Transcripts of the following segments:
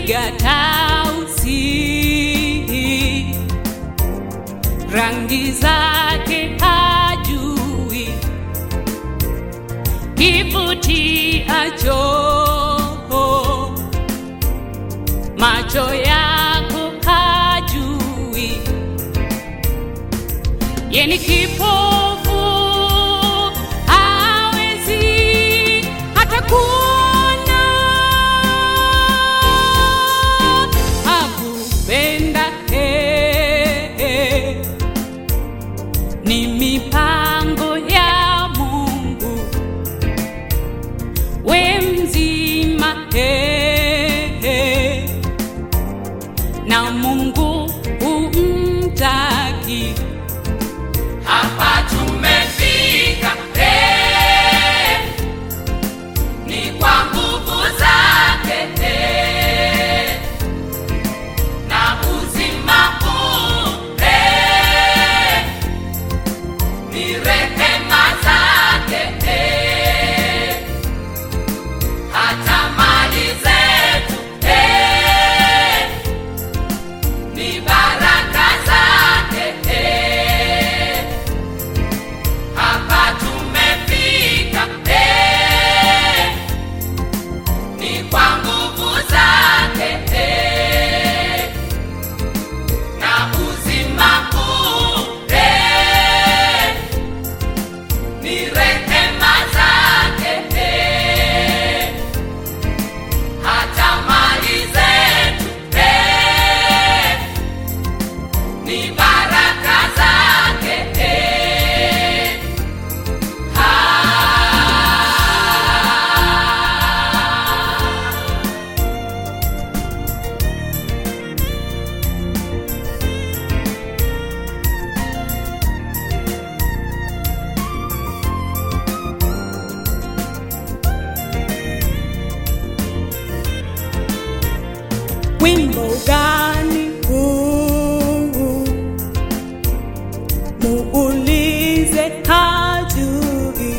piga tausi rangi zake hajui kivutiacho macho yako hajui yeni kipofu hawezi hata kuona hakupenda eh, ni mipango ya Mungu we mzima eh, na Mungu umtaki hapa tumefika eh, ni kwa nguvu zake eh, na uzima huu eh, ni rehema zake eh, hata mali zetu eh, ni baraka zake eh, hapa tumefika eh, ni kwa nguvu zake eh, na uzima huu eh, ni rehema zake eh, hata mali zetu eh, ni baraka zake eh. wimbo gani huu muulize hajui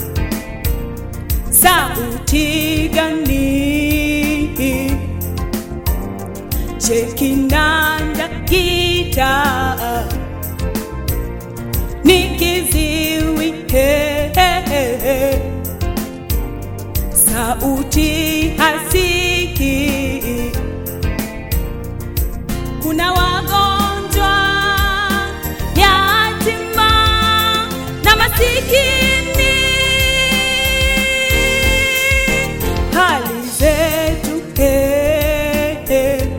sauti gani je kinanda gitaa ni kiziwi he, he, he, he. sauti hasikii kuna wagonjwa yatima na masikini hali zetu eh, eh,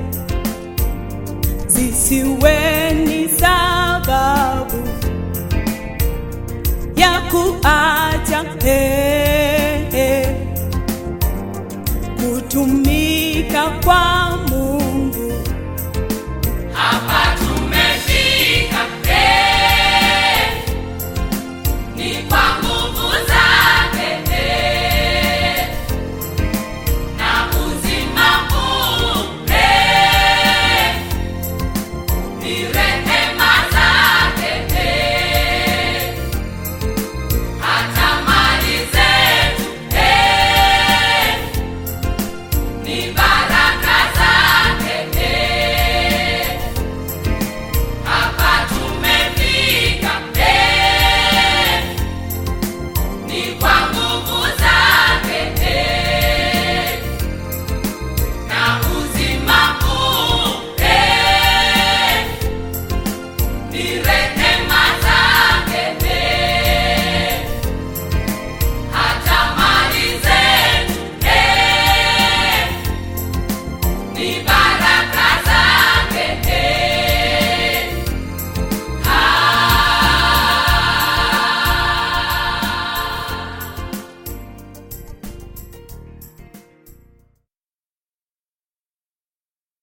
zisiwe ni sababu ya kuacha eh, eh, kutumia